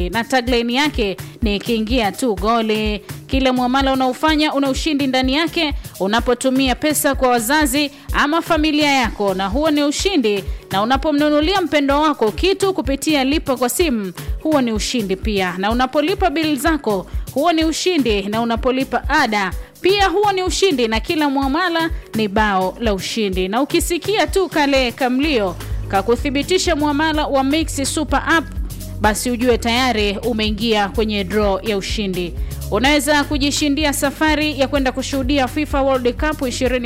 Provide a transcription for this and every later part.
ushindi, na tagline yake ni ikiingia tu goli. Kila mwamala unaofanya una ushindi ndani yake unapotumia pesa kwa wazazi ama familia yako, na huo ni ushindi. Na unapomnunulia mpendo wako kitu kupitia lipa kwa simu, huo ni ushindi pia. Na unapolipa bili zako, huo ni ushindi. Na unapolipa ada pia huo ni ushindi, na kila mwamala ni bao la ushindi. Na ukisikia tu kale kamlio kakuthibitisha mwamala wa Mix Super App, basi ujue tayari umeingia kwenye draw ya ushindi. Unaweza kujishindia safari ya kwenda kushuhudia FIFA World Cup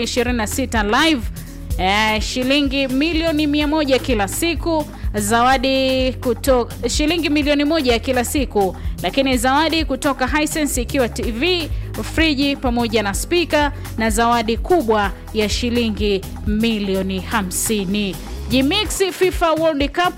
2026 live eh, shilingi milioni mia moja kila siku zawadi kutoka shilingi milioni moja kila siku, lakini zawadi kutoka Hisense ikiwa TV, friji pamoja na spika na zawadi kubwa ya shilingi milioni hamsini. Jimix FIFA World Cup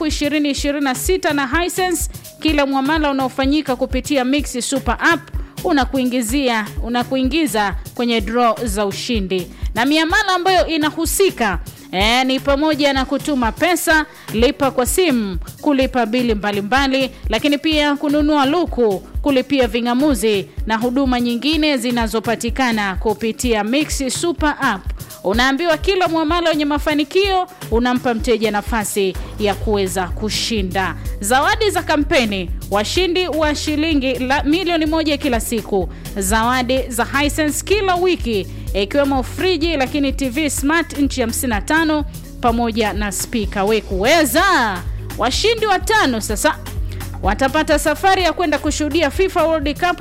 2026 na Hisense, kila mwamala unaofanyika kupitia Mix Super App unakuingizia unakuingiza kwenye draw za ushindi na miamala ambayo inahusika E, ni pamoja na kutuma pesa, lipa kwa simu, kulipa bili mbalimbali mbali, lakini pia kununua luku, kulipia ving'amuzi na huduma nyingine zinazopatikana kupitia Mix Super App. Unaambiwa kila mwamala wenye mafanikio unampa mteja nafasi ya kuweza kushinda zawadi za kampeni, washindi wa shilingi la milioni moja kila siku, zawadi za Hisense kila wiki ikiwemo friji lakini TV smart inchi 55 pamoja na spika. We kuweza washindi watano sasa watapata safari ya kwenda kushuhudia FIFA World Cup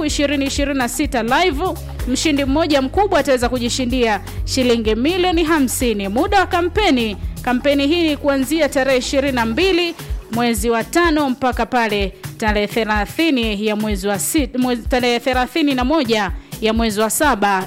2026 live. Mshindi mmoja mkubwa ataweza kujishindia shilingi milioni 50. Muda wa kampeni, kampeni hii ni kuanzia tarehe 22 mwezi wa tano mpaka pale tarehe 30 ya mwezi wa sita, mwezi tarehe 31 ya mwezi wa saba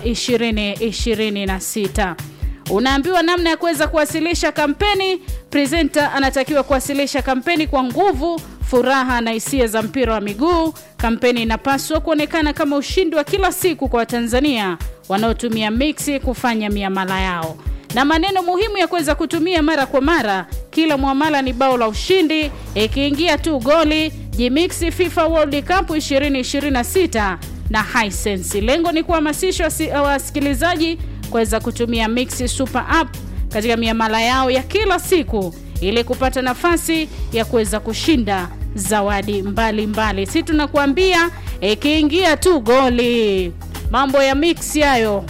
2026. Unaambiwa namna ya kuweza kuwasilisha kampeni. Presenter anatakiwa kuwasilisha kampeni kwa nguvu, furaha na hisia za mpira wa miguu. Kampeni inapaswa kuonekana kama ushindi wa kila siku kwa Watanzania wanaotumia Mix kufanya miamala yao, na maneno muhimu ya kuweza kutumia mara kwa mara. Kila mwamala ni bao la ushindi, ikiingia tu goli. Jimix FIFA World Cup 2026 na Hisense. Lengo ni kuhamasisha wasikilizaji kuweza kutumia Mix Super App katika miamala yao ya kila siku ili kupata nafasi ya kuweza kushinda zawadi mbalimbali. Si tunakuambia ikiingia tu goli, mambo ya mix hayo,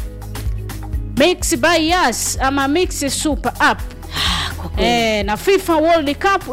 Mix by Yas ama Mix Super App e, na FIFA World Cup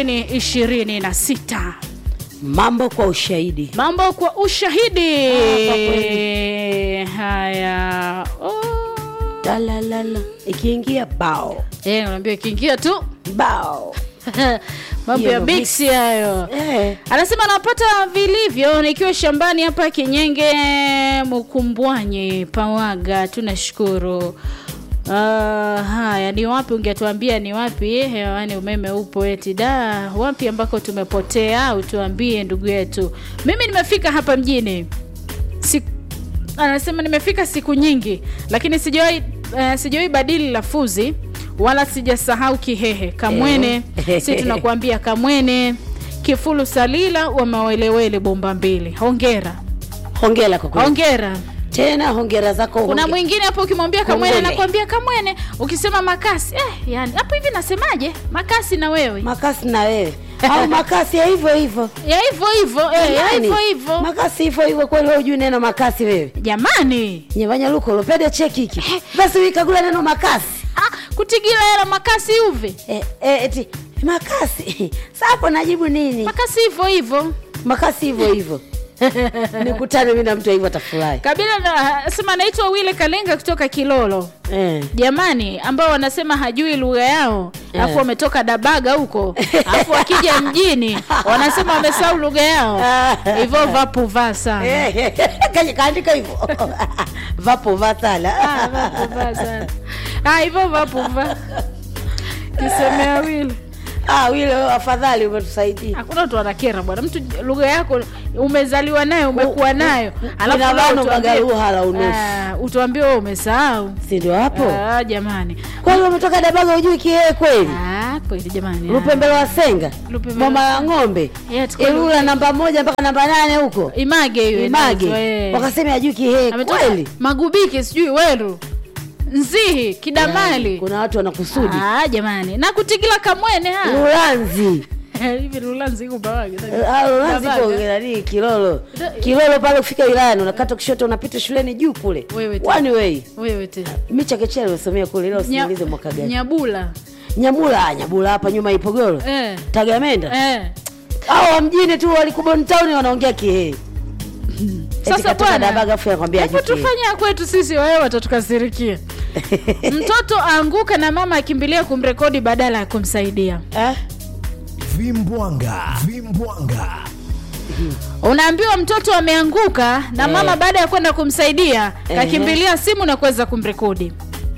2026 mambo kwa ushahidi mambo kwa ushahidi. Ah, kwa kweli. Haya, oh. talalala ikiingia bao Eh, unaambia ikiingia tu bao mambo Hiyo ya ndo mix hayo. eh. Anasema anapata vilivyo nikiwa shambani hapa Kinyenge Mkumbwanyi Pawaga, tunashukuru. Uh, haya ni wapi ungetuambia ni wapi hewani umeme upo eti da wapi ambako tumepotea utuambie ndugu yetu mimi nimefika hapa mjini si, anasema nimefika siku nyingi lakini sijawahi uh, sijawahi badili lafuzi wala sijasahau kihehe kamwene Eh. si tunakuambia kamwene kifulu salila wa mawelewele bomba mbili hongera hongera kwa kweli hongera tena hongera zako kuna honge- mwingine hapo ukimwambia kamwene Kongole. nakwambia kamwene ukisema makasi eh, yani hapo hivi nasemaje makasi na wewe makasi na wewe au makasi ya hivyo hivyo ya hivyo hivyo eh, ya Jamani, hivyo hivyo makasi hivyo hivyo kweli wewe hujui neno makasi wewe jamani nyevanya luko lopede cheki hiki basi uikagula neno makasi ah, kutigila hela makasi uve eh, eh, eti makasi sapo najibu nini makasi hivyo hivyo makasi hivyo hivyo nikutane mi na mtu hivyo atafurahi kabila na sema anaitwa wile kalenga kutoka kilolo eh. jamani ambao wanasema hajui lugha yao Eh. alafu wametoka dabaga huko alafu wakija mjini wanasema wamesahau lugha yao hivyo vapuvaa sana Eh, kaja kaandika hivyo vapo vatala Ah, vapuvaa sana Ah, hivyo vapuvaa kisemea wile ah, wile wewe afadhali umetusaidia hakuna watu wanakera bwana mtu lugha yako umezaliwa nayo umekuwa nayo alafu ina leo bano utuambie- magaluha la unusu. Ah, utuambie wewe umesahau si ndio hapo Ah, jamani kwa hiyo umetoka dabaga ujui kihee kweli Ah, kweli jamani lupembelo wa senga Lupembelo- mama ya ng'ombe Yeah, tuko- ilula namba moja mpaka namba nane huko image hiyo image inaitwa, eh. wakasema ajui kihee Ametoka kweli magubiki sijui weru nzihi kidamali kuna watu wanakusudi ah, jamani na kutigila kamwene ha lulanzi hivi rulanzi iko pawaje? Ah, lulanzi Babaga. iko nani kilolo Da- kilolo pale kufika wilayani unakata kushoto unapita shuleni juu kule Wewe tu. one way wewe tena mi chakechea nimesomea kule ila usimulize mwaka gani nyabula nyamula ah, nyabula hapa nyuma ipogoro eh. tagamenda Eh. au wa mjini tu walikubon town wanaongea kihee Sasa bwana, dabaga afu anakwambia hebu ajui kihee. tufanya kwetu sisi wewe watatukasirikia mtoto aanguka na mama akimbilia kumrekodi badala ya kumsaidia Eh? vimbwanga vimbwanga unaambiwa mtoto ameanguka na Eh. mama baada ya kwenda kumsaidia Ehe. kakimbilia simu na kuweza kumrekodi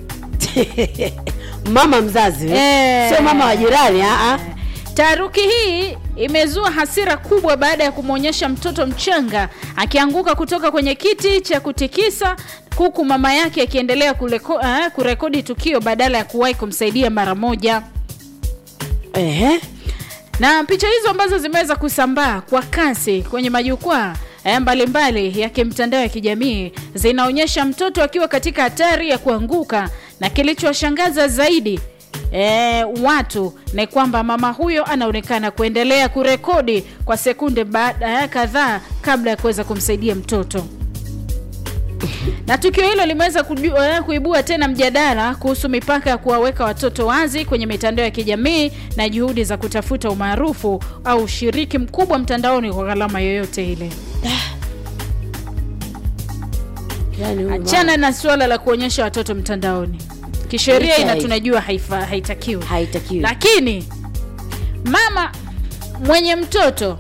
mama mzazi eh? Eh. sio mama wa jirani ah, ah. taharuki hii imezua hasira kubwa baada ya kumwonyesha mtoto mchanga akianguka kutoka kwenye kiti cha kutikisa huku mama yake akiendelea kuleko, uh, kurekodi tukio badala ya kuwahi kumsaidia mara moja Ehe. na picha hizo ambazo zimeweza kusambaa kwa kasi kwenye majukwaa eh, mbalimbali ya kimtandao ya kijamii zinaonyesha mtoto akiwa katika hatari ya kuanguka na kilichowashangaza zaidi E, watu ni kwamba mama huyo anaonekana kuendelea kurekodi kwa sekunde baada ya kadhaa kabla ya kuweza kumsaidia mtoto na tukio hilo limeweza kuju- eh, kuibua tena mjadala kuhusu mipaka ya kuwaweka watoto wazi kwenye mitandao ya kijamii na juhudi za kutafuta umaarufu au ushiriki mkubwa mtandaoni kwa gharama yoyote ile Yaani huyu achana na suala la kuonyesha watoto mtandaoni kisheria Licha ina ya- tunajua haifa, haitakiwi mama haitakiwi lakini mama mwenye mtoto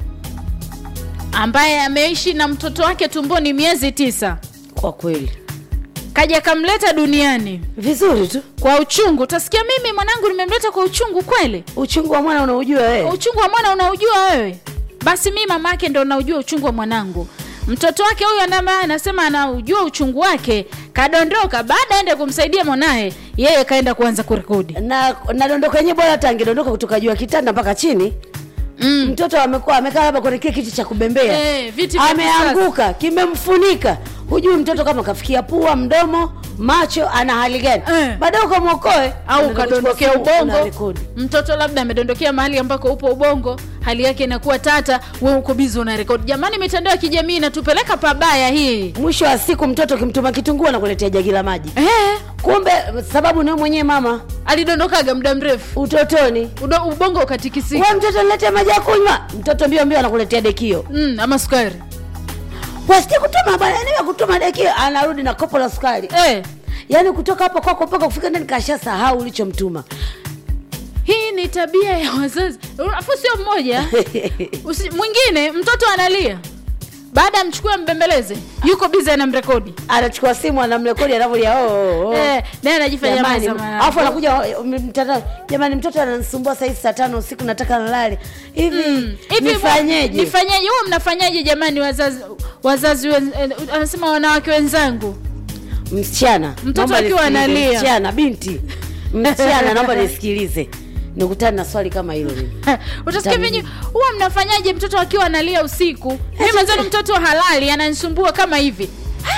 ambaye ameishi na mtoto wake tumboni miezi tisa kwa kweli kaja kamleta duniani vizuri tu kwa uchungu utasikia mimi mwanangu nimemleta kwa uchungu kweli uchungu wa mwana unaujua wewe uchungu wa mwana unaujua wewe basi mi mama yake ndo naujua uchungu wa mwanangu mtoto wake huyu anama anasema anaujua uchungu wake kadondoka baada aende kumsaidia mwanaye yeye kaenda kuanza kurekodi na na dondoko yenyewe bora hata angedondoka kutoka juu ya kitanda mpaka chini mm. mtoto amekuwa amekaa labda kwenye kile kiti cha kubembea Eh, viti vya ameanguka kimemfunika hujui mtoto kama kafikia pua mdomo macho ana hali gani Eh. baadaye ukamwokoe au Unaenda ukadondokea kuchukua simu, ubongo unarekodi. mtoto labda amedondokea mahali ambako upo ubongo hali yake inakuwa tata we uko bizi una rekodi jamani mitandao ya kijamii inatupeleka pabaya hii mwisho wa siku mtoto ukimtuma kitunguu anakuletea jagi la maji eh, kumbe sababu ni wewe mwenyewe mama alidondokaga muda mrefu utotoni Udo, ubongo ukatikisika we mtoto niletee maji ya kunywa mtoto mbio mbio anakuletea dekio mm, ama sukari wasije kutuma bwana niwe kutuma dekio anarudi na kopo la sukari eh, yaani kutoka hapo kwako mpaka kufika ndani kasha sahau ulichomtuma hii ni tabia ya wazazi afu sio mmoja Usi, mwingine mtoto analia baada ya mchukue mbembeleze yuko bizi anamrekodi anachukua simu anamrekodi anavyolia oh, oh, oh. eh, naye anajifanya Jamani, maza mwanangu. alafu anakuja oh, mtandao jamani mtoto ananisumbua saa hizi saa tano usiku nataka nalale hivi Mm. Hivi nifanyeje nifanyeje huwa mnafanyaje jamani wazazi wazazi wen, eh, anasema wanawake wenzangu msichana Mtoto naomba akiwa nisikilize. analia. msichana binti msichana naomba nisikilize nikutane na swali kama hilo mimi utasikia Jamii. venye huwa mnafanyaje mtoto akiwa analia usiku mi mwenzani mtoto halali ananisumbua kama hivi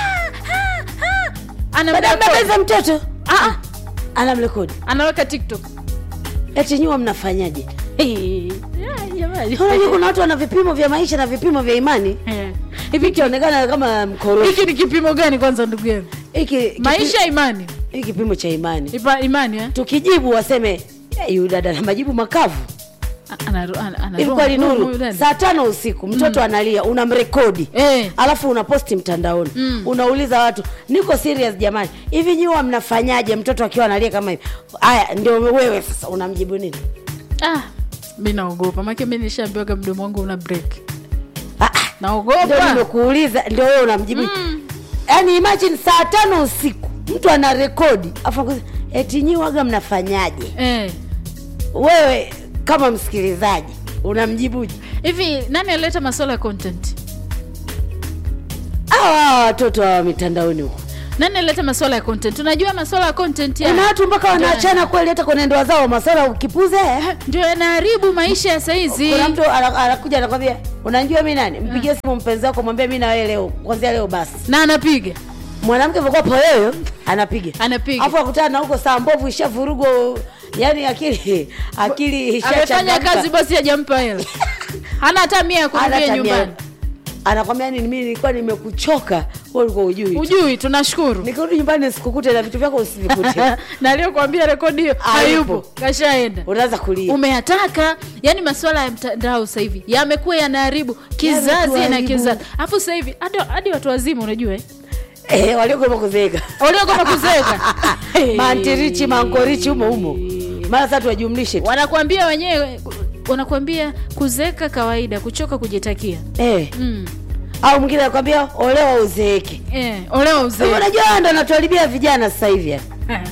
baada ya Anamrekodi. mbebeza mtoto Ah, ah, anamrekodi anaweka tiktok eti nyuma mnafanyaje Yeah, jamani. unajua kuna watu wana vipimo vya maisha na vipimo vya imani Eh. hivi ki- ikionekana kama mkorofi hiki ni kipimo gani kwanza ndugu yangu hiki kipi- maisha ya imani hiki kipimo cha imani Ipa, imani eh? tukijibu waseme "Eh, yu dada na majibu makavu A- anaru- ana- ana- hivi kweli roho- nuru roho ndani. saa tano usiku mtoto analia unamrekodi Eh. alafu unaposti mtandaoni unauliza watu niko serious jamani hivi nyiwa mnafanyaje mtoto akiwa analia kama hivi haya ndio wewe sasa unamjibu nini ah, mi naogopa make mi nishaambiwaga mdomo wangu una break Ah, ah, ndio naogopa nimekuuliza ndio wewe unamjibu yaani imagine saa tano usiku mtu ana rekodi afu anakuuliza, eti nyi waga mnafanyaje eh. wewe kama msikilizaji unamjibuje hivi nani alileta masuala ya content hawa hawa watoto wa mitandaoni huko nani alileta masuala ya content unajua masuala ya content ya kuna watu mpaka wanaachana kweli hata kwenye ndoa zao maswala ukipuze ndio yanaharibu maisha ya saizi kuna mtu ana- anakuja anakwambia unajua mi nani mpigie simu mpenzi wako mwambie mi na wewe leo kwanzia leo basi na anapiga mwanamke vokuwa poyoyo anapiga Anapiga. afu akutana na huko saa mbovu ishavurugwa yani akili akili amefanya ishachangamka. kazi basi hajampa hela hana hata mia ya Hana kurudia tabia. nyumbani anakwambia nini mimi nilikuwa nimekuchoka wewe ulikuwa ujui ujui tunashukuru nikirudi nyumbani sikukute na vitu vyako usivikute na aliyokuambia rekodi hiyo hayupo Hayupo. kashaenda unaanza kulia umeyataka yani masuala ya mtandao sasa hivi yamekuwa yanaharibu kizazi na Yametuharibu. kizazi alafu sasa hivi hadi hadi watu wazima unajua eh? eh, waliokuwa kuzeeka waliokoma kuzeeka mantirichi mankorichi humo humo mara sasa tuwajumlishe tu wanakuambia wenyewe wanakuambia kuzeeka kawaida kuchoka kujitakia eh. mm. au mwingine anakwambia olewa uzeeke eh, olewa uzee unajua ndo natuharibia vijana sasa hivi yani.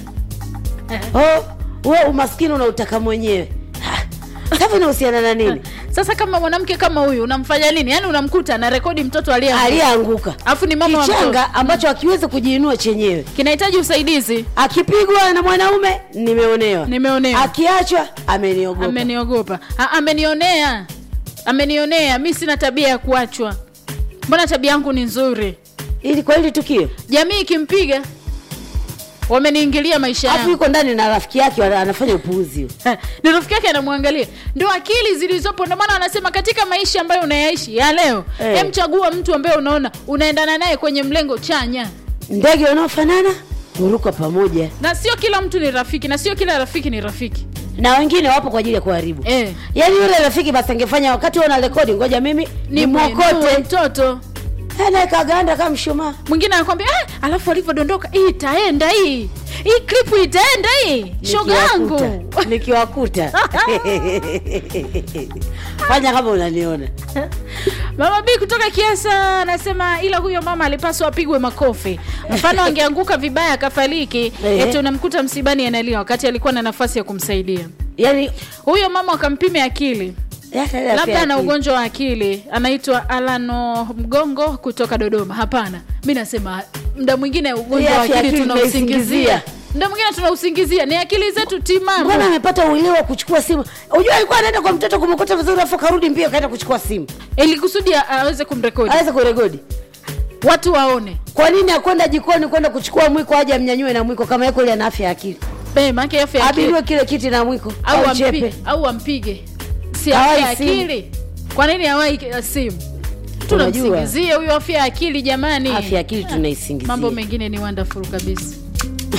oh, we umaskini unautaka mwenyewe sasa inahusiana na nini sasa kama mwanamke kama huyu unamfanya nini yaani unamkuta na rekodi mtoto aliye aliyeanguka alafu ni mama wa mtoto kichanga ambacho akiwezi kujiinua chenyewe kinahitaji usaidizi akipigwa na mwanaume nimeonewa nimeonewa akiachwa ameniogopa ameniogopa A- amenionea amenionea mi sina tabia ya kuachwa mbona tabia yangu ni nzuri ili kwa hili tukio jamii ikimpiga wameniingilia maisha alafu yangu yuko ndani na rafiki yake wana- anafanya upuuzi ni rafiki yake anamwangalia ndo akili zilizopo ndio maana wanasema katika maisha ambayo unayaishi ya leo Eh. hem chagua mtu ambaye unaona unaendana naye kwenye mlengo chanya ndege wanaofanana huruka pamoja na sio kila mtu ni rafiki na sio kila rafiki ni rafiki na wengine wapo kwa ajili ya kuharibu eh. yaani yule rafiki basi angefanya wakati una rekodi ngoja mimi ni ni mwokote mwokote mtoto anakaganda kama mshumaa mwingine anakwambia ah, alafu alivyodondoka hii itaenda hii hii klipu itaenda hii shoga yangu Nikiwakuta- nikiwakuta fanya kama unaniona mama b kutoka kiasa anasema ila huyo mama alipaswa apigwe makofi mfano angeanguka vibaya akafariki Ehe. eti unamkuta msibani analia wakati alikuwa na nafasi ya kumsaidia yaani huyo mama wakampime akili hata ile afya labda ana ya akili. ugonjwa wa akili anaitwa alano mgongo kutoka dodoma hapana mi nasema mda mwingine ugonjwa Hii wa afya ya akili akili tunausingizia tunaisingizia. mda mwingine tunausingizia ni akili zetu mbona timamu amepata uelewa wa kuchukua simu unajua alikuwa anaenda kwa mtoto kumekuta vizuri afu karudi mbio kaenda kuchukua simu ili kusudi a- aweze kumrekodi aweze kurekodi watu waone kwa nini akwenda jikoni kwenda kuchukua mwiko aje amnyanyue na mwiko kama yako ile ana afya ya akili Eh, maana yake afya ya akili abiriwe kile kiti na mwiko au au ampige, chepe au ampige si Hawai afya ya simu. akili kwa nini hawai ki- simu tunamsingizia huyo afya ya akili jamani afya ya akili tunaisingizia mambo mengine ni wonderful kabisa